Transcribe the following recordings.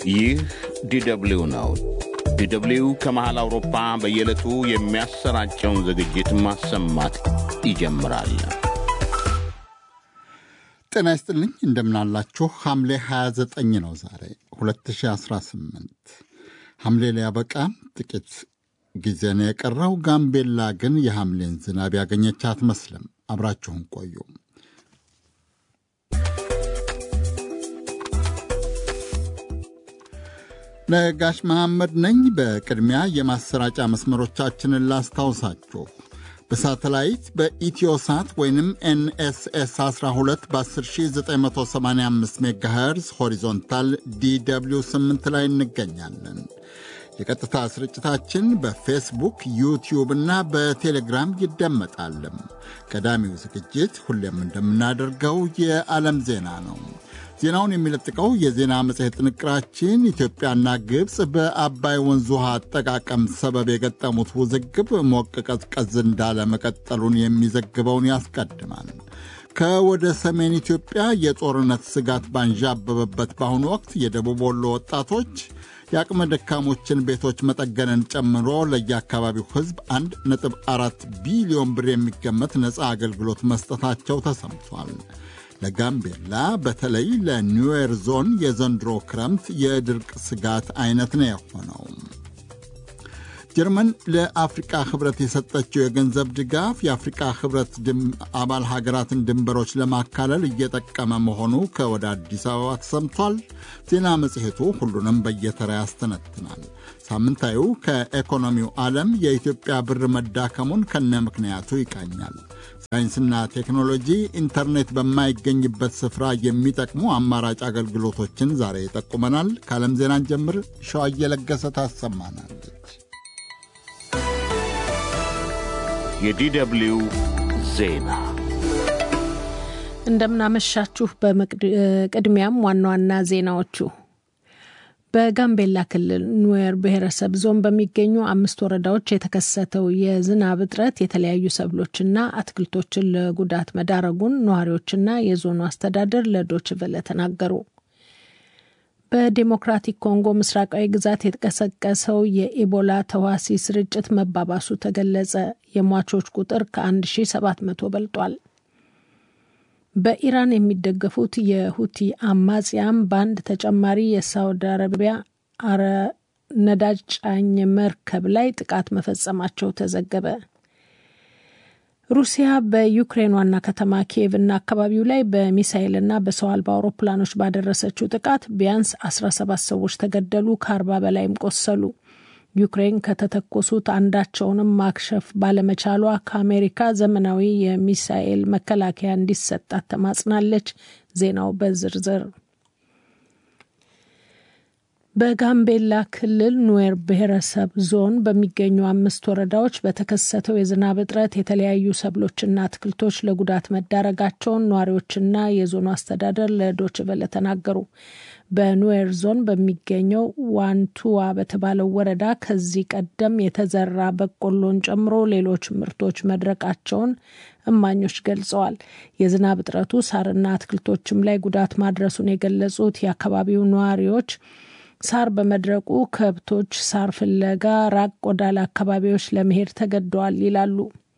ይህ ዲደብሊው ነው። ዲደብሊው ከመሃል አውሮፓ በየዕለቱ የሚያሰራጨውን ዝግጅት ማሰማት ይጀምራል። ጤና ይስጥልኝ እንደምናላችሁ። ሐምሌ 29 ነው ዛሬ 2018። ሐምሌ ሊያበቃ ጥቂት ጊዜ ነው የቀረው። ጋምቤላ ግን የሐምሌን ዝናብ ያገኘች አትመስልም። አብራችሁን ቆዩ። ነጋሽ መሐመድ ነኝ። በቅድሚያ የማሰራጫ መስመሮቻችንን ላስታውሳችሁ። በሳተላይት በኢትዮሳት ወይንም ኤንኤስኤስ 12 በ10985 ሜጋሄርዝ ሆሪዞንታል ዲw 8 ላይ እንገኛለን። የቀጥታ ስርጭታችን በፌስቡክ ዩቲዩብ እና በቴሌግራም ይደመጣልም። ቀዳሚው ዝግጅት ሁሌም እንደምናደርገው የዓለም ዜና ነው። ዜናውን የሚለጥቀው የዜና መጽሔት ጥንቅራችን ኢትዮጵያና ግብፅ በአባይ ወንዝ ውሃ አጠቃቀም ሰበብ የገጠሙት ውዝግብ ሞቅ ቀዝቀዝ እንዳለ መቀጠሉን የሚዘግበውን ያስቀድማል። ከወደ ሰሜን ኢትዮጵያ የጦርነት ስጋት ባንዣበበበት በአሁኑ ወቅት የደቡብ ወሎ ወጣቶች የአቅመ ደካሞችን ቤቶች መጠገንን ጨምሮ ለየአካባቢው ሕዝብ 1.4 ቢሊዮን ብር የሚገመት ነፃ አገልግሎት መስጠታቸው ተሰምቷል። ለጋምቤላ በተለይ ለኒዌር ዞን የዘንድሮ ክረምት የድርቅ ስጋት አይነት ነው የሆነው። ጀርመን ለአፍሪቃ ህብረት የሰጠችው የገንዘብ ድጋፍ የአፍሪቃ ህብረት አባል ሀገራትን ድንበሮች ለማካለል እየጠቀመ መሆኑ ከወደ አዲስ አበባ ተሰምቷል። ዜና መጽሔቱ ሁሉንም በየተራ ያስተነትናል። ሳምንታዊው ከኢኮኖሚው ዓለም የኢትዮጵያ ብር መዳከሙን ከነ ምክንያቱ ይቃኛል። ሳይንስና ቴክኖሎጂ ኢንተርኔት በማይገኝበት ስፍራ የሚጠቅሙ አማራጭ አገልግሎቶችን ዛሬ ይጠቁመናል። ከዓለም ዜናን ጀምር ሸዋ እየለገሰ ታሰማናለች። የዲደብሊው ዜና እንደምናመሻችሁ። በቅድሚያም ዋና ዋና ዜናዎቹ በጋምቤላ ክልል ኑዌር ብሔረሰብ ዞን በሚገኙ አምስት ወረዳዎች የተከሰተው የዝናብ እጥረት የተለያዩ ሰብሎችና አትክልቶችን ለጉዳት መዳረጉን ነዋሪዎችና የዞኑ አስተዳደር ለዶች ቨለ ተናገሩ። በዴሞክራቲክ ኮንጎ ምስራቃዊ ግዛት የተቀሰቀሰው የኢቦላ ተዋሲ ስርጭት መባባሱ ተገለጸ። የሟቾች ቁጥር ከ1700 በልጧል። በኢራን የሚደገፉት የሁቲ አማጽያም በአንድ ተጨማሪ የሳውዲ አረቢያ አረ ነዳጅ ጫኝ መርከብ ላይ ጥቃት መፈጸማቸው ተዘገበ። ሩሲያ በዩክሬን ዋና ከተማ ኪየቭ እና አካባቢው ላይ በሚሳይልና በሰው አልባ አውሮፕላኖች ባደረሰችው ጥቃት ቢያንስ 17 ሰዎች ተገደሉ፣ ከአርባ በላይም ቆሰሉ። ዩክሬን ከተተኮሱት አንዳቸውንም ማክሸፍ ባለመቻሏ ከአሜሪካ ዘመናዊ የሚሳኤል መከላከያ እንዲሰጣት ተማጽናለች። ዜናው በዝርዝር በጋምቤላ ክልል ኑዌር ብሔረሰብ ዞን በሚገኙ አምስት ወረዳዎች በተከሰተው የዝናብ እጥረት የተለያዩ ሰብሎችና አትክልቶች ለጉዳት መዳረጋቸውን ነዋሪዎችና የዞኑ አስተዳደር ለዶች ቨለ ተናገሩ። በኑዌር ዞን በሚገኘው ዋንቱዋ በተባለው ወረዳ ከዚህ ቀደም የተዘራ በቆሎን ጨምሮ ሌሎች ምርቶች መድረቃቸውን እማኞች ገልጸዋል። የዝናብ እጥረቱ ሳርና አትክልቶችም ላይ ጉዳት ማድረሱን የገለጹት የአካባቢው ነዋሪዎች ሳር በመድረቁ ከብቶች ሳር ፍለጋ ራቅ ወዳለ አካባቢዎች ለመሄድ ተገደዋል ይላሉ።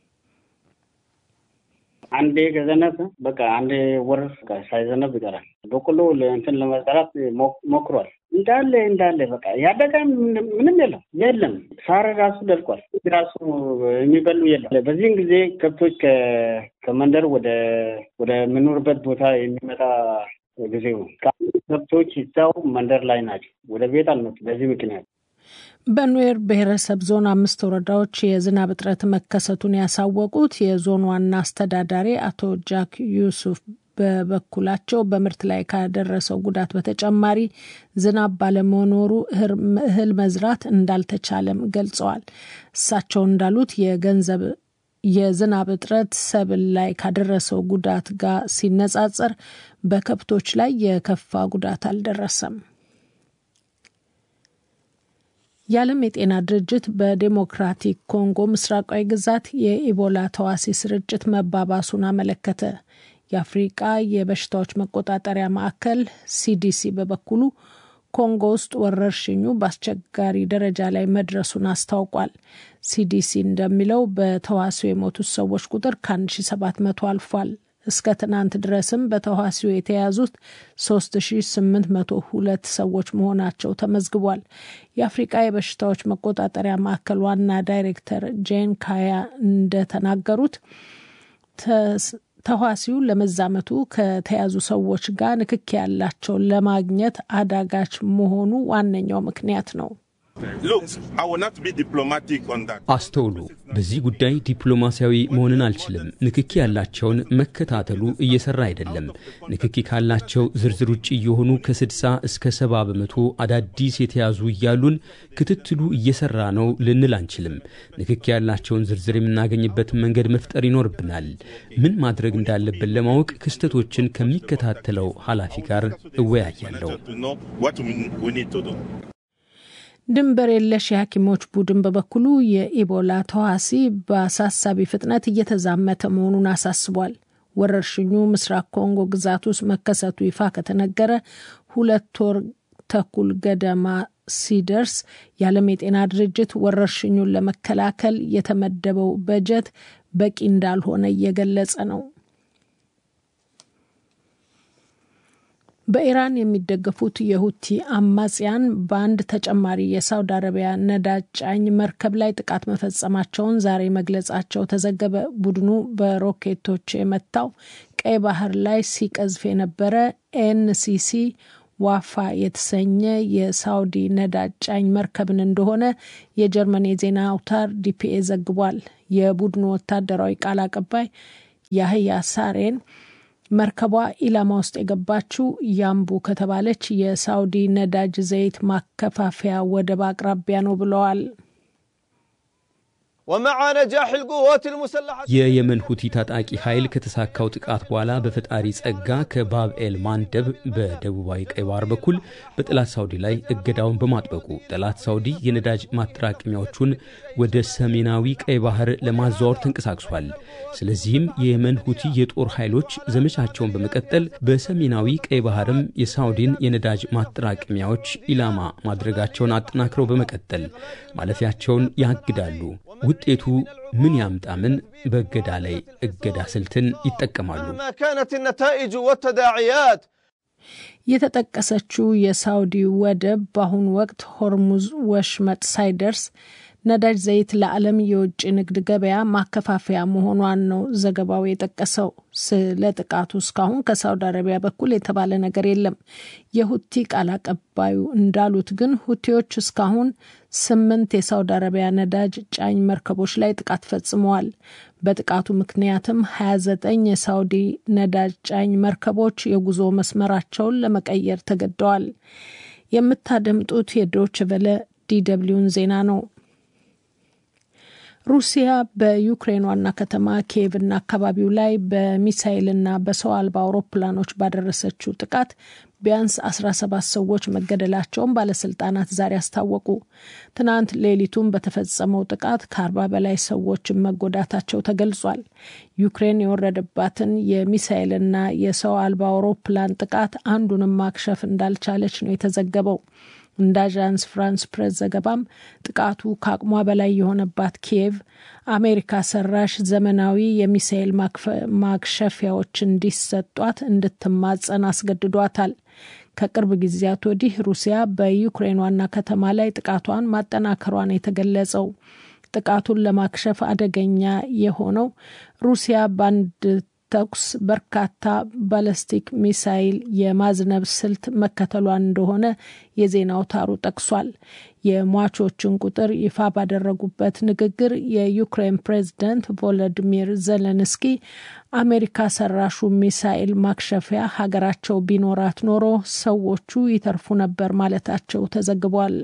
አንዴ ከዘነበ በቃ አንድ ወር ሳይዘነብ ይቀራል። በቆሎ እንትን ለመዝራት ሞክሯል። እንዳለ እንዳለ በቃ ያደገ ምንም የለም የለም። ሳር ራሱ ደርቋል። ራሱ የሚበሉ የለም። በዚህን ጊዜ ከብቶች ከመንደር ወደ ወደ ምኖርበት ቦታ የሚመጣ ጊዜው ከብቶች ይዛው መንደር ላይ ናቸው። ወደ ቤት አልመጡ። በዚህ ምክንያት በኑዌር ብሔረሰብ ዞን አምስት ወረዳዎች የዝናብ እጥረት መከሰቱን ያሳወቁት የዞን ዋና አስተዳዳሪ አቶ ጃክ ዩሱፍ በበኩላቸው በምርት ላይ ካደረሰው ጉዳት በተጨማሪ ዝናብ ባለመኖሩ እህል መዝራት እንዳልተቻለም ገልጸዋል። እሳቸው እንዳሉት የገንዘብ የዝናብ እጥረት ሰብል ላይ ካደረሰው ጉዳት ጋር ሲነጻጸር በከብቶች ላይ የከፋ ጉዳት አልደረሰም። የዓለም የጤና ድርጅት በዴሞክራቲክ ኮንጎ ምስራቃዊ ግዛት የኢቦላ ተዋሲ ስርጭት መባባሱን አመለከተ። የአፍሪቃ የበሽታዎች መቆጣጠሪያ ማዕከል ሲዲሲ በበኩሉ ኮንጎ ውስጥ ወረርሽኙ በአስቸጋሪ ደረጃ ላይ መድረሱን አስታውቋል። ሲዲሲ እንደሚለው በተዋሲው የሞቱት ሰዎች ቁጥር ከ1700 አልፏል። እስከ ትናንት ድረስም በተዋሲው የተያዙት 3802 ሰዎች መሆናቸው ተመዝግቧል። የአፍሪቃ የበሽታዎች መቆጣጠሪያ ማዕከል ዋና ዳይሬክተር ጄን ካያ እንደተናገሩት ተዋሲው ለመዛመቱ ከተያዙ ሰዎች ጋር ንክኪ ያላቸውን ለማግኘት አዳጋች መሆኑ ዋነኛው ምክንያት ነው። አስተውሉ፣ በዚህ ጉዳይ ዲፕሎማሲያዊ መሆንን አልችልም። ንክኪ ያላቸውን መከታተሉ እየሰራ አይደለም። ንክኪ ካላቸው ዝርዝር ውጭ የሆኑ ከ60 እስከ 70 በመቶ አዳዲስ የተያዙ እያሉን ክትትሉ እየሰራ ነው ልንል አንችልም። ንክኪ ያላቸውን ዝርዝር የምናገኝበትን መንገድ መፍጠር ይኖርብናል። ምን ማድረግ እንዳለብን ለማወቅ ክስተቶችን ከሚከታተለው ኃላፊ ጋር እወያያለሁ። ድንበር የለሽ የሐኪሞች ቡድን በበኩሉ የኢቦላ ተዋሲ በአሳሳቢ ፍጥነት እየተዛመተ መሆኑን አሳስቧል። ወረርሽኙ ምስራቅ ኮንጎ ግዛት ውስጥ መከሰቱ ይፋ ከተነገረ ሁለት ወር ተኩል ገደማ ሲደርስ የዓለም የጤና ድርጅት ወረርሽኙን ለመከላከል የተመደበው በጀት በቂ እንዳልሆነ እየገለጸ ነው። በኢራን የሚደገፉት የሁቲ አማጽያን በአንድ ተጨማሪ የሳውዲ አረቢያ ነዳጅ ጫኝ መርከብ ላይ ጥቃት መፈጸማቸውን ዛሬ መግለጻቸው ተዘገበ። ቡድኑ በሮኬቶች የመታው ቀይ ባህር ላይ ሲቀዝፍ የነበረ ኤንሲሲ ዋፋ የተሰኘ የሳውዲ ነዳጅ ጫኝ መርከብን እንደሆነ የጀርመን የዜና አውታር ዲፒኤ ዘግቧል። የቡድኑ ወታደራዊ ቃል አቀባይ ያህያ ሳሬን መርከቧ ኢላማ ውስጥ የገባችው ያምቡ ከተባለች የሳውዲ ነዳጅ ዘይት ማከፋፈያ ወደብ አቅራቢያ ነው ብለዋል። የየመን ሁቲ ታጣቂ ኃይል ከተሳካው ጥቃት በኋላ በፈጣሪ ጸጋ ከባብ ኤል ማንደብ በደቡባዊ ቀይ ባህር በኩል በጠላት ሳውዲ ላይ እገዳውን በማጥበቁ ጠላት ሳውዲ የነዳጅ ማጠራቀሚያዎቹን ወደ ሰሜናዊ ቀይ ባህር ለማዘዋወር ተንቀሳቅሷል። ስለዚህም የየመን ሁቲ የጦር ኃይሎች ዘመቻቸውን በመቀጠል በሰሜናዊ ቀይ ባህርም የሳውዲን የነዳጅ ማጠራቀሚያዎች ኢላማ ማድረጋቸውን አጠናክረው በመቀጠል ማለፊያቸውን ያግዳሉ። ውጤቱ ምን ያምጣ ምን በእገዳ ላይ እገዳ ስልትን ይጠቀማሉ። የተጠቀሰችው የሳውዲ ወደብ በአሁኑ ወቅት ሆርሙዝ ወሽመጥ ሳይደርስ ነዳጅ ዘይት ለዓለም የውጭ ንግድ ገበያ ማከፋፈያ መሆኗን ነው ዘገባው የጠቀሰው። ስለ ጥቃቱ እስካሁን ከሳውዲ አረቢያ በኩል የተባለ ነገር የለም። የሁቲ ቃል አቀባዩ እንዳሉት ግን ሁቲዎች እስካሁን ስምንት የሳውዲ አረቢያ ነዳጅ ጫኝ መርከቦች ላይ ጥቃት ፈጽመዋል። በጥቃቱ ምክንያትም 29 የሳውዲ ነዳጅ ጫኝ መርከቦች የጉዞ መስመራቸውን ለመቀየር ተገደዋል። የምታደምጡት የዶች ቨለ ዲደብሊውን ዜና ነው። ሩሲያ በዩክሬን ዋና ከተማ ኪየቭና አካባቢው ላይ በሚሳይልና በሰው አልባ አውሮፕላኖች ባደረሰችው ጥቃት ቢያንስ 17 ሰዎች መገደላቸውን ባለስልጣናት ዛሬ አስታወቁ። ትናንት ሌሊቱን በተፈጸመው ጥቃት ከአርባ በላይ ሰዎችን መጎዳታቸው ተገልጿል። ዩክሬን የወረደባትን የሚሳይልና የሰው አልባ አውሮፕላን ጥቃት አንዱንም ማክሸፍ እንዳልቻለች ነው የተዘገበው። እንደ አዣንስ ፍራንስ ፕሬስ ዘገባም ጥቃቱ ከአቅሟ በላይ የሆነባት ኪየቭ አሜሪካ ሰራሽ ዘመናዊ የሚሳኤል ማክሸፊያዎች እንዲሰጧት እንድትማጸን አስገድዷታል። ከቅርብ ጊዜያት ወዲህ ሩሲያ በዩክሬን ዋና ከተማ ላይ ጥቃቷን ማጠናከሯን የተገለጸው ጥቃቱን ለማክሸፍ አደገኛ የሆነው ሩሲያ በአንድ ተኩስ በርካታ ባለስቲክ ሚሳይል የማዝነብ ስልት መከተሏን እንደሆነ የዜና አውታሩ ጠቅሷል። የሟቾችን ቁጥር ይፋ ባደረጉበት ንግግር የዩክሬን ፕሬዝደንት ቮሎዲሚር ዘለንስኪ አሜሪካ ሰራሹ ሚሳኤል ማክሸፊያ ሀገራቸው ቢኖራት ኖሮ ሰዎቹ ይተርፉ ነበር ማለታቸው ተዘግቧል።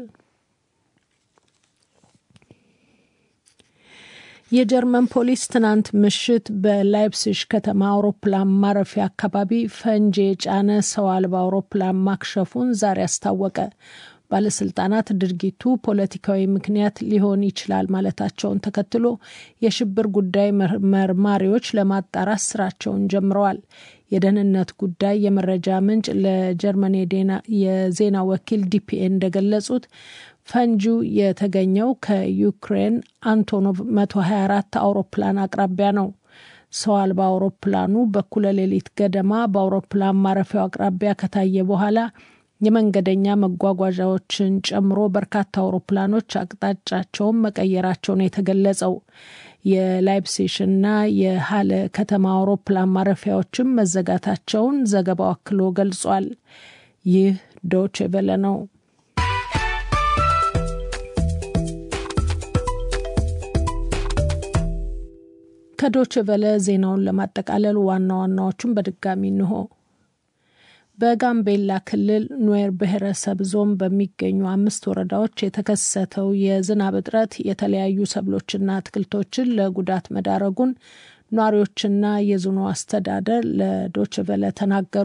የጀርመን ፖሊስ ትናንት ምሽት በላይፕሲሽ ከተማ አውሮፕላን ማረፊያ አካባቢ ፈንጂ የጫነ ሰው አልባ አውሮፕላን ማክሸፉን ዛሬ አስታወቀ። ባለስልጣናት ድርጊቱ ፖለቲካዊ ምክንያት ሊሆን ይችላል ማለታቸውን ተከትሎ የሽብር ጉዳይ መርማሪዎች ለማጣራት ስራቸውን ጀምረዋል። የደህንነት ጉዳይ የመረጃ ምንጭ ለጀርመን የዜና ወኪል ዲፒኤ እንደገለጹት ፈንጂው የተገኘው ከዩክሬን አንቶኖቭ 124 አውሮፕላን አቅራቢያ ነው። ሰው አልባ አውሮፕላኑ በኩለ ሌሊት ገደማ በአውሮፕላን ማረፊያው አቅራቢያ ከታየ በኋላ የመንገደኛ መጓጓዣዎችን ጨምሮ በርካታ አውሮፕላኖች አቅጣጫቸውን መቀየራቸውን የተገለጸው የላይፕሲሽና የሀለ ከተማ አውሮፕላን ማረፊያዎችም መዘጋታቸውን ዘገባው አክሎ ገልጿል። ይህ ዶቼ ቬለ ነው። ከዶቼ ቬለ ዜናውን ለማጠቃለል ዋና ዋናዎቹን በድጋሚ እንሆ። በጋምቤላ ክልል ኑዌር ብሔረሰብ ዞን በሚገኙ አምስት ወረዳዎች የተከሰተው የዝናብ እጥረት የተለያዩ ሰብሎችና አትክልቶችን ለጉዳት መዳረጉን ነዋሪዎችና የዞኑ አስተዳደር ለዶችቨለ ተናገሩ።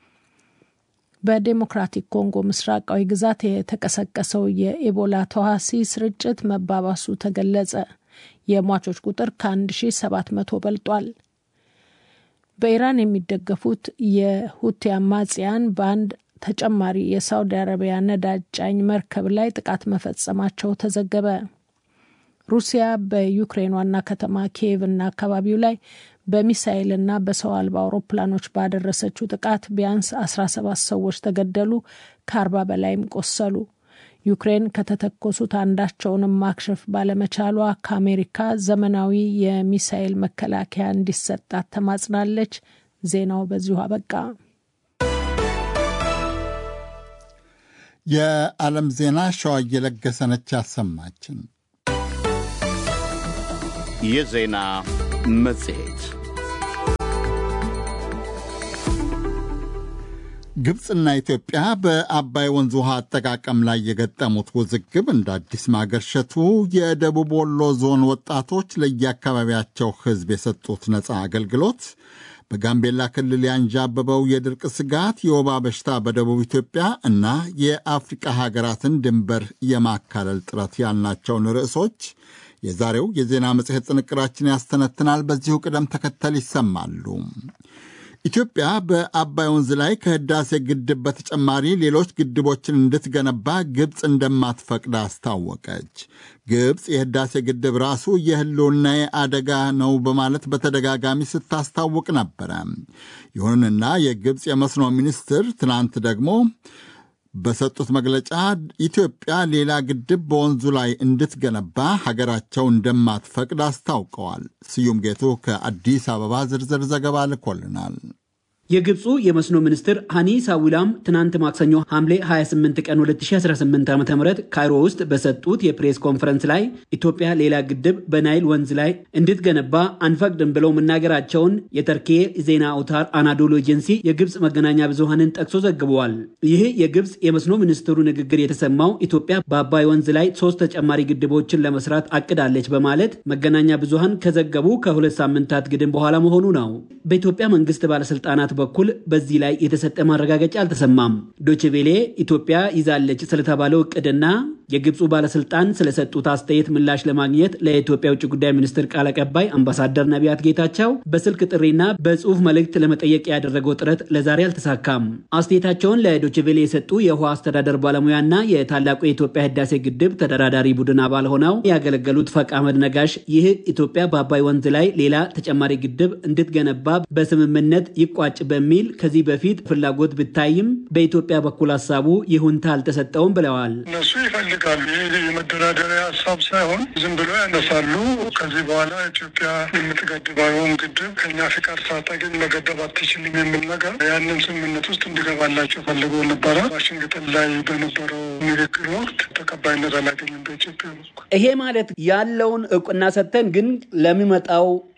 በዴሞክራቲክ ኮንጎ ምስራቃዊ ግዛት የተቀሰቀሰው የኢቦላ ተዋሲ ስርጭት መባባሱ ተገለጸ። የሟቾች ቁጥር ከ1700 በልጧል። በኢራን የሚደገፉት የሁቲ አማጽያን በአንድ ተጨማሪ የሳውዲ አረቢያ ነዳጅ ጫኝ መርከብ ላይ ጥቃት መፈጸማቸው ተዘገበ። ሩሲያ በዩክሬን ዋና ከተማ ኪየቭ እና አካባቢው ላይ በሚሳይልና በሰው አልባ አውሮፕላኖች ባደረሰችው ጥቃት ቢያንስ 17 ሰዎች ተገደሉ፣ ከአርባ በላይም ቆሰሉ። ዩክሬን ከተተኮሱት አንዳቸውንም ማክሸፍ ባለመቻሏ ከአሜሪካ ዘመናዊ የሚሳይል መከላከያ እንዲሰጣት ተማጽናለች። ዜናው በዚሁ አበቃ። የዓለም ዜና ሸዋ እየለገሰነች ያሰማችን። የዜና መጽሔት ግብፅና ኢትዮጵያ በአባይ ወንዝ ውሃ አጠቃቀም ላይ የገጠሙት ውዝግብ እንደ አዲስ ማገርሸቱ የደቡብ ወሎ ዞን ወጣቶች ለየአካባቢያቸው ሕዝብ የሰጡት ነፃ አገልግሎት በጋምቤላ ክልል ያንዣበበው የድርቅ ስጋት፣ የወባ በሽታ በደቡብ ኢትዮጵያ እና የአፍሪቃ ሀገራትን ድንበር የማካለል ጥረት ያልናቸውን ርዕሶች የዛሬው የዜና መጽሔት ጥንቅራችን ያስተነትናል። በዚሁ ቅደም ተከተል ይሰማሉ። ኢትዮጵያ በአባይ ወንዝ ላይ ከህዳሴ ግድብ በተጨማሪ ሌሎች ግድቦችን እንድትገነባ ግብፅ እንደማትፈቅድ አስታወቀች። ግብፅ የህዳሴ ግድብ ራሱ የህልውናዬ አደጋ ነው በማለት በተደጋጋሚ ስታስታውቅ ነበረ። ይሁንና የግብፅ የመስኖ ሚኒስትር ትናንት ደግሞ በሰጡት መግለጫ ኢትዮጵያ ሌላ ግድብ በወንዙ ላይ እንድትገነባ ሀገራቸው እንደማትፈቅድ አስታውቀዋል። ስዩም ጌቱ ከአዲስ አበባ ዝርዝር ዘገባ ልኮልናል። የግብፁ የመስኖ ሚኒስትር ሃኒ ሳዊላም ትናንት ማክሰኞ ሐምሌ 28 ቀን 2018 ዓ ም ካይሮ ውስጥ በሰጡት የፕሬስ ኮንፈረንስ ላይ ኢትዮጵያ ሌላ ግድብ በናይል ወንዝ ላይ እንድትገነባ አንፈቅድም ብለው መናገራቸውን የተርኬ ዜና አውታር አናዶሎ ኤጀንሲ የግብፅ መገናኛ ብዙሃንን ጠቅሶ ዘግበዋል። ይህ የግብፅ የመስኖ ሚኒስትሩ ንግግር የተሰማው ኢትዮጵያ በአባይ ወንዝ ላይ ሶስት ተጨማሪ ግድቦችን ለመስራት አቅዳለች በማለት መገናኛ ብዙሃን ከዘገቡ ከሁለት ሳምንታት ግድም በኋላ መሆኑ ነው። በኢትዮጵያ መንግስት ባለስልጣናት በኩል በዚህ ላይ የተሰጠ ማረጋገጫ አልተሰማም። ዶችቬሌ ኢትዮጵያ ይዛለች ስለተባለው እቅድና የግብፁ ባለስልጣን ስለሰጡት አስተያየት ምላሽ ለማግኘት ለኢትዮጵያ ውጭ ጉዳይ ሚኒስትር ቃል አቀባይ አምባሳደር ነቢያት ጌታቸው በስልክ ጥሪና በጽሁፍ መልእክት ለመጠየቅ ያደረገው ጥረት ለዛሬ አልተሳካም። አስተያየታቸውን ለዶችቬሌ የሰጡ የውሃ አስተዳደር ባለሙያና የታላቁ የኢትዮጵያ ህዳሴ ግድብ ተደራዳሪ ቡድን አባል ሆነው ያገለገሉት ፈቅ አህመድ ነጋሽ ይህ ኢትዮጵያ በአባይ ወንዝ ላይ ሌላ ተጨማሪ ግድብ እንድትገነባ በስምምነት ይቋጭ በሚል ከዚህ በፊት ፍላጎት ብታይም በኢትዮጵያ በኩል ሀሳቡ ይሁንታ አልተሰጠውም ብለዋል። እነሱ ይፈልጋሉ። ይህ የመደራደሪያ ሀሳብ ሳይሆን ዝም ብሎ ያነሳሉ። ከዚህ በኋላ ኢትዮጵያ የምትገድበውን ግድብ ከኛ ፍቃድ ሳታገኝ መገደብ አትችልም የሚል ነገር ያንን ስምምነት ውስጥ እንዲገባላቸው ፈልጎ ነበረ። ዋሽንግተን ላይ በነበረው ንግግር ወቅት ተቀባይነት አላገኝም በኢትዮጵያ በኩል። ይሄ ማለት ያለውን እውቅና ሰጥተን ግን ለሚመጣው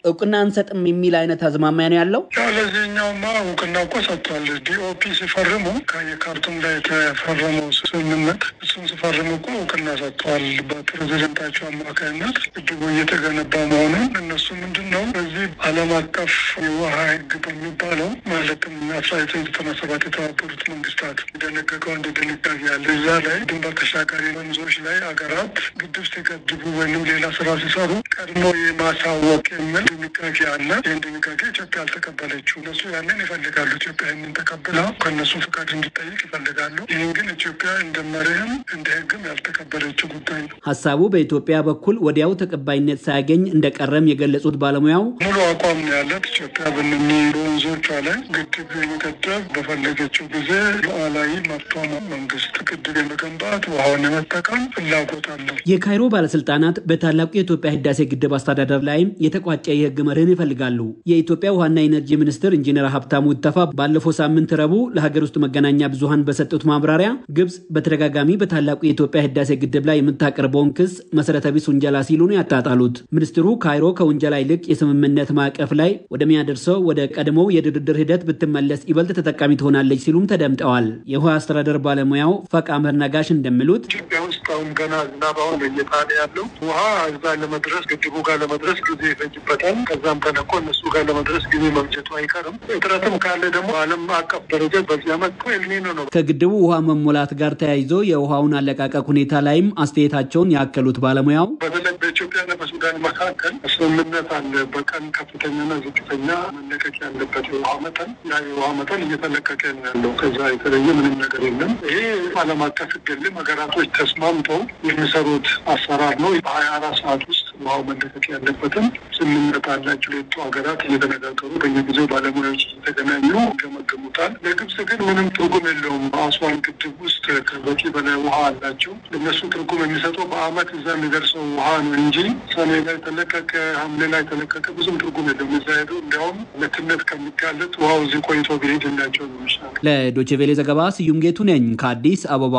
እውቅና አንሰጥም የሚል አይነት አዝማሚያ ነው ያለው። ያው ለዚህኛውማ እውቅና እኮ ሰጥቷል። ዲኦፒ ሲፈርሙ የካርቱም ላይ የተፈረመው ስምምነት እሱን ሲፈርሙ እኮ እውቅና ሰጥተዋል። በፕሬዚደንታቸው አማካኝነት ግድቡ እየተገነባ መሆኑን እነሱ ምንድን ነው በዚህ ዓለም አቀፍ የውሃ ሕግ በሚባለው ማለትም አስራ ዘጠኝ ዘጠና ሰባት የተባበሩት መንግስታት የደነገገው አንድ ድንጋጌ አለ። እዛ ላይ ድንበር ተሻጋሪ ወንዞች ላይ አገራት ግድብ ሲገድቡ ወይም ሌላ ስራ ሲሰሩ ቀድሞ የማሳወቅ የሚል ድንጋጌ አለ። ይህን ድንጋጌ ኢትዮጵያ አልተቀበለችው። እነሱ ያንን ይፈልጋሉ። ኢትዮጵያ ይህንን ተቀብላ ከእነሱ ፍቃድ እንዲጠይቅ ይፈልጋሉ። ይህን ግን ኢትዮጵያ እንደ መርህም እንደ ህግም ያልተቀበለችው ጉዳይ ነው። ሀሳቡ በኢትዮጵያ በኩል ወዲያው ተቀባይነት ሳያገኝ እንደቀረም የገለጹት ባለሙያው ሙሉ አቋም ነው ያለት ኢትዮጵያ በነኚ በወንዞቿ ላይ ግድብ የመገደብ በፈለገችው ጊዜ ሉዓላዊ መብቷ ነው። መንግስት ግድብ የመገንባት ውሃውን የመጠቀም ፍላጎት አለው። የካይሮ ባለስልጣናት በታላቁ የኢትዮጵያ ህዳሴ ግድብ አስተዳደር ላይም የተቋጨ የህግ መርህን ይፈልጋሉ። የኢትዮጵያ ውሃና ኢነርጂ ሚኒስትር ኢንጂነር ሀብታሙ ኢተፋ ባለፈው ሳምንት ረቡዕ ለሀገር ውስጥ መገናኛ ብዙሃን በሰጡት ማብራሪያ ግብጽ በተደጋጋሚ በታላቁ የኢትዮጵያ ህዳሴ ግድብ ላይ የምታቀርበውን ክስ መሰረተ ቢስ ውንጀላ ሲሉ ነው ያጣጣሉት። ሚኒስትሩ ካይሮ ከውንጀላ ይልቅ የስምምነት ማዕቀፍ ላይ ወደሚያደርሰው ወደ ቀድሞው የድርድር ሂደት ብትመለስ ይበልጥ ተጠቃሚ ትሆናለች ሲሉም ተደምጠዋል። የውሃ አስተዳደር ባለሙያው ፈቃ ምህር ነጋሽ እንደሚሉት ኢትዮጵያ ውስጥ አሁን ገና ዝናብ አሁን እየጣለ ያለው ውሃ እዛ ለመድረስ ግድቡ ጋር ለመድረስ ጊዜ ይፈጅበታል። ከዛም ተለቆ እነሱ ጋር ለመድረስ ጊዜ መምጀቱ አይቀርም። እጥረትም ካለ ደግሞ ዓለም አቀፍ ደረጃ በዚህ ዓመት ኤልኒኖ ነው። ከግድቡ ውሃ መሞላት ጋር ተያይዞ የውሃውን አለቃቀቅ ሁኔታ ላይም አስተያየታቸውን ያከሉት ባለሙያው በተለይ በኢትዮጵያና በሱዳን መካከል ስምምነት አለ። በቀን ከፍተኛና ዝቅተኛ መለቀቅ ያለበት የውሃ መጠን ያ የውሃ መጠን እየተለቀቀ ነው ያለው። ከዛ የተለየ ምንም ነገር የለም። ይሄ ዓለም አቀፍ ሕግልም ሀገራቶች ተስማምተው የሚሰሩት አሰራር ነው። በሀያ አራት ሰዓት ውስጥ ውሃው መለቀቅ ያለበትም ስምምነት አላቸው። ሁለቱ ሀገራት እየተነጋገሩ በየጊዜው ባለሙያዎች እየተገናኙ ይገመግሙታል። ለግብጽ ግን ምንም ትርጉም የለውም። በአስዋን ግድብ ውስጥ ከበቂ በላይ ውሃ አላቸው። እነሱ ትርጉም የሚሰጠው በአመት እዛ የሚደርሰው ውሃ ነው እንጂ ሰኔ ላይ ተለቀቀ፣ ሐምሌ ላይ ተለቀቀ ብዙም ትርጉም የለውም። እዛ ሄዶ እንዲያውም ለትነት ከሚጋለጥ ውሃው እዚህ ቆይቶ ቢሄድላቸው ነው ይሻላል። ለዶቼ ቬሌ ዘገባ ስዩም ጌቱ ነኝ ከአዲስ አበባ።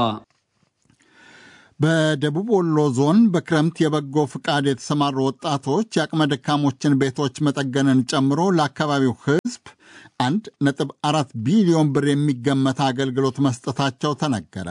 በደቡብ ወሎ ዞን በክረምት የበጎ ፍቃድ የተሰማሩ ወጣቶች የአቅመ ደካሞችን ቤቶች መጠገንን ጨምሮ ለአካባቢው ሕዝብ አንድ ነጥብ አራት ቢሊዮን ብር የሚገመት አገልግሎት መስጠታቸው ተነገረ።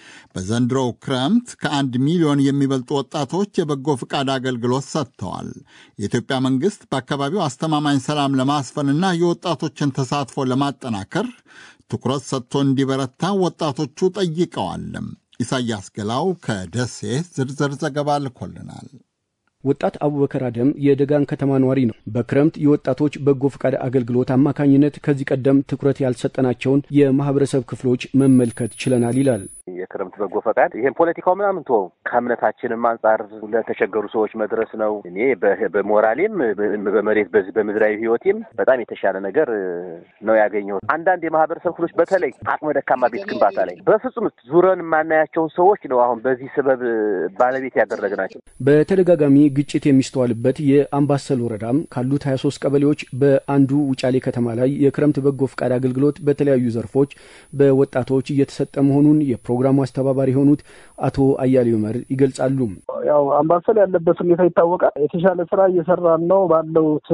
በዘንድሮው ክረምት ከአንድ ሚሊዮን የሚበልጡ ወጣቶች የበጎ ፍቃድ አገልግሎት ሰጥተዋል። የኢትዮጵያ መንግሥት በአካባቢው አስተማማኝ ሰላም ለማስፈንና የወጣቶችን ተሳትፎ ለማጠናከር ትኩረት ሰጥቶ እንዲበረታ ወጣቶቹ ጠይቀዋል። ኢሳያስ ገላው ከደሴ ዝርዝር ዘገባ ልኮልናል። ወጣት አቡበከር አደም የደጋን ከተማ ነዋሪ ነው። በክረምት የወጣቶች በጎ ፈቃድ አገልግሎት አማካኝነት ከዚህ ቀደም ትኩረት ያልሰጠናቸውን የማህበረሰብ ክፍሎች መመልከት ችለናል ይላል። የክረምት በጎ ፈቃድ ይሄን ፖለቲካው ምናምን ቶ ከእምነታችንም አንጻር ለተቸገሩ ሰዎች መድረስ ነው። እኔ በሞራሌም በመሬት በዚህ በምድራዊ ሕይወቴም በጣም የተሻለ ነገር ነው ያገኘሁት። አንዳንድ የማህበረሰብ ክፍሎች በተለይ አቅመ ደካማ ቤት ግንባታ ላይ በፍጹም ዙረን የማናያቸውን ሰዎች ነው አሁን በዚህ ስበብ ባለቤት ያደረግናቸው። በተደጋጋሚ ግጭት የሚስተዋልበት የአምባሰል ወረዳም ካሉት 23 ቀበሌዎች በአንዱ ውጫሌ ከተማ ላይ የክረምት በጎ ፈቃድ አገልግሎት በተለያዩ ዘርፎች በወጣቶች እየተሰጠ መሆኑን የፕሮግራሙ አስተባባሪ የሆኑት አቶ አያሌው መር ይገልጻሉ። ያው አምባሰል ያለበት ሁኔታ ይታወቃል። የተሻለ ስራ እየሰራን ነው ባለውት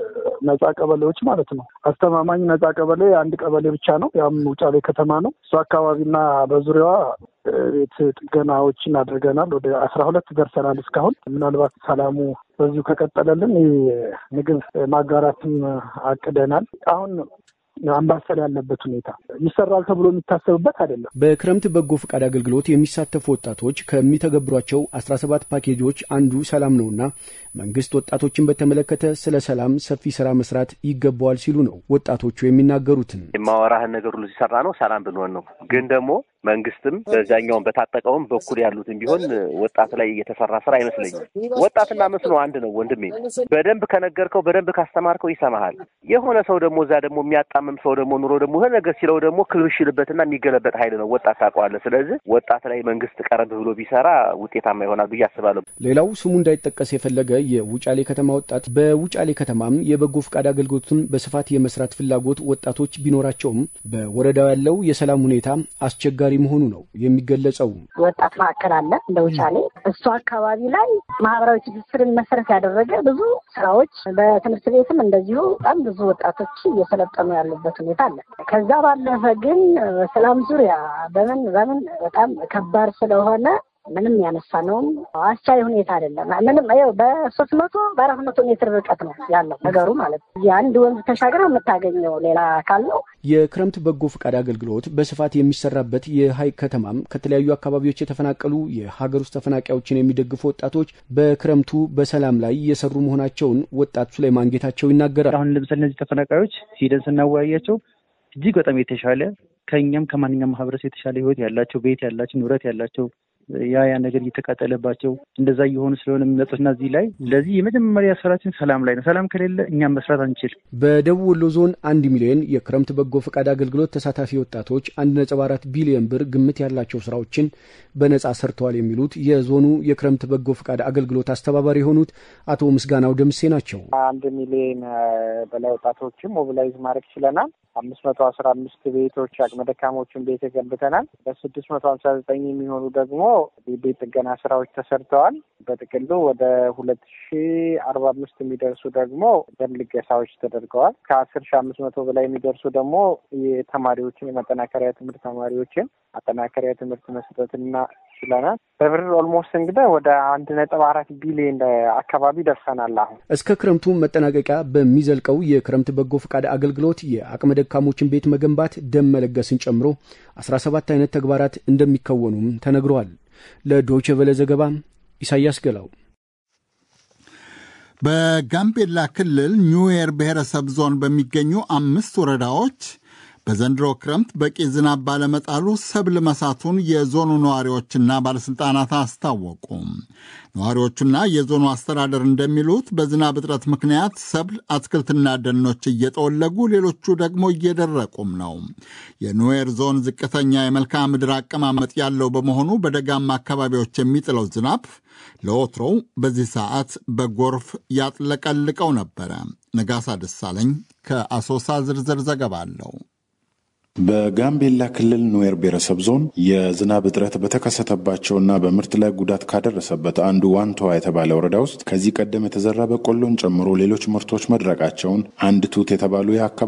ነጻ ቀበሌዎች ማለት ነው። አስተማማኝ ነጻ ቀበሌ አንድ ቀበሌ ብቻ ነው። ያም ውጫሌ ከተማ ነው። እሱ አካባቢና በዙሪያዋ ቤት ጥገናዎችን አድርገናል። ወደ አስራ ሁለት ደርሰናል እስካሁን። ምናልባት ሰላሙ በዚሁ ከቀጠለልን ምግብ ማጋራትም አቅደናል። አሁን አምባሰል ያለበት ሁኔታ ይሰራል ተብሎ የሚታሰብበት አይደለም። በክረምት በጎ ፈቃድ አገልግሎት የሚሳተፉ ወጣቶች ከሚተገብሯቸው አስራ ሰባት ፓኬጆች አንዱ ሰላም ነውና መንግስት ወጣቶችን በተመለከተ ስለ ሰላም ሰፊ ስራ መስራት ይገባዋል ሲሉ ነው ወጣቶቹ የሚናገሩትን። የማወራህን ነገር ሁሉ ሲሰራ ነው ሰላም ብንሆን ነው። ግን ደግሞ መንግስትም በዛኛውን በታጠቀውም በኩል ያሉትን ቢሆን ወጣት ላይ የተሰራ ስራ አይመስለኝም። ወጣትና መስኖ አንድ ነው ወንድሜ። በደንብ ከነገርከው በደንብ ካስተማርከው ይሰማሃል። የሆነ ሰው ደግሞ እዛ ደግሞ የሚያጣምም ሰው ደግሞ ኑሮ ደግሞ የሆነ ነገር ሲለው ደግሞ ክልብሽ ይልበትና የሚገለበጥ ኃይል ነው ወጣት ታውቀዋለህ። ስለዚህ ወጣት ላይ መንግስት ቀረብ ብሎ ቢሰራ ውጤታማ ይሆናል ብዬ አስባለሁ። ሌላው ስሙ እንዳይጠቀስ የፈለገ የውጫሌ ከተማ ወጣት በውጫሌ ከተማም የበጎ ፈቃድ አገልግሎትን በስፋት የመስራት ፍላጎት ወጣቶች ቢኖራቸውም በወረዳው ያለው የሰላም ሁኔታ አስቸጋሪ መሆኑ ነው የሚገለጸው። ወጣት ማዕከል አለ እንደ ውጫሌ። እሱ አካባቢ ላይ ማህበራዊ ትስስርን መሰረት ያደረገ ብዙ ስራዎች በትምህርት ቤትም እንደዚሁ በጣም ብዙ ወጣቶች እየሰለጠኑ ያሉበት ሁኔታ አለ። ከዛ ባለፈ ግን በሰላም ዙሪያ በምን በምን በጣም ከባድ ስለሆነ ምንም ያነሳ ነውም አስቻይ ሁኔታ አይደለም። ምንም ይኸው በሶስት መቶ በአራት መቶ ሜትር ርቀት ነው ያለው ነገሩ ማለት ነው። የአንድ ወንዝ ተሻግረው የምታገኘው ሌላ አካል ነው። የክረምት በጎ ፈቃድ አገልግሎት በስፋት የሚሰራበት የሀይቅ ከተማም ከተለያዩ አካባቢዎች የተፈናቀሉ የሀገር ውስጥ ተፈናቃዮችን የሚደግፉ ወጣቶች በክረምቱ በሰላም ላይ እየሰሩ መሆናቸውን ወጣት ሱሌማን ጌታቸው ይናገራል። አሁን ለምሳሌ እነዚህ ተፈናቃዮች ሂደን ስናወያያቸው እጅግ በጣም የተሻለ ከእኛም ከማንኛውም ማህበረሰብ የተሻለ ህይወት ያላቸው ቤት ያላቸው ንብረት ያላቸው ያ ያ ነገር እየተቃጠለባቸው እንደዛ እየሆኑ ስለሆነ የሚመጡትና እዚህ ላይ ለዚህ የመጀመሪያ ስራችን ሰላም ላይ ነው። ሰላም ከሌለ እኛም መስራት አንችል። በደቡብ ወሎ ዞን አንድ ሚሊዮን የክረምት በጎ ፈቃድ አገልግሎት ተሳታፊ ወጣቶች አንድ ነጥብ አራት ቢሊዮን ብር ግምት ያላቸው ስራዎችን በነጻ ሰርተዋል የሚሉት የዞኑ የክረምት በጎ ፈቃድ አገልግሎት አስተባባሪ የሆኑት አቶ ምስጋናው ደምሴ ናቸው። አንድ ሚሊዮን በላይ ወጣቶችን ሞቢላይዝ ማድረግ ችለናል። አምስት መቶ አስራ አምስት ቤቶች አቅመ ደካሞችን ቤት ገንብተናል። በስድስት መቶ ሀምሳ ዘጠኝ የሚሆኑ ደግሞ ቤት ጥገና ስራዎች ተሰርተዋል። በጥቅሉ ወደ ሁለት ሺ አርባ አምስት የሚደርሱ ደግሞ ደም ልገሳዎች ተደርገዋል። ከአስር ሺ አምስት መቶ በላይ የሚደርሱ ደግሞ የተማሪዎችን የማጠናከሪያ ትምህርት ተማሪዎችን ማጠናከሪያ ትምህርት መስጠትና ችለናል። በብር ኦልሞስት እንግዲህ ወደ አንድ ነጥብ አራት ቢሊዮን አካባቢ ደርሰናል። አሁን እስከ ክረምቱ መጠናቀቂያ በሚዘልቀው የክረምት በጎ ፈቃድ አገልግሎት የአቅመ ደካሞችን ቤት መገንባት፣ ደም መለገስን ጨምሮ አስራ ሰባት አይነት ተግባራት እንደሚከወኑም ተነግረዋል። ለዶይቼ ቬለ ዘገባ ኢሳያስ ገላው። በጋምቤላ ክልል ኒውዌር ብሔረሰብ ዞን በሚገኙ አምስት ወረዳዎች በዘንድሮ ክረምት በቂ ዝናብ ባለመጣሉ ሰብል መሳቱን የዞኑ ነዋሪዎችና ባለሥልጣናት አስታወቁ። ነዋሪዎቹና የዞኑ አስተዳደር እንደሚሉት በዝናብ እጥረት ምክንያት ሰብል፣ አትክልትና ደኖች እየጠወለጉ ሌሎቹ ደግሞ እየደረቁም ነው። የኑዌር ዞን ዝቅተኛ የመልክዓ ምድር አቀማመጥ ያለው በመሆኑ በደጋማ አካባቢዎች የሚጥለው ዝናብ ለወትሮው በዚህ ሰዓት በጎርፍ ያጥለቀልቀው ነበረ። ነጋሳ ደሳለኝ ከአሶሳ ዝርዝር ዘገባ አለው። በጋምቤላ ክልል ኑዌር ብሔረሰብ ዞን የዝናብ እጥረት በተከሰተባቸውና በምርት ላይ ጉዳት ካደረሰበት አንዱ ዋንተዋ የተባለ ወረዳ ውስጥ ከዚህ ቀደም የተዘራ በቆሎን ጨምሮ ሌሎች ምርቶች መድረቃቸውን አንድ ቱት የተባሉ የአካባቢ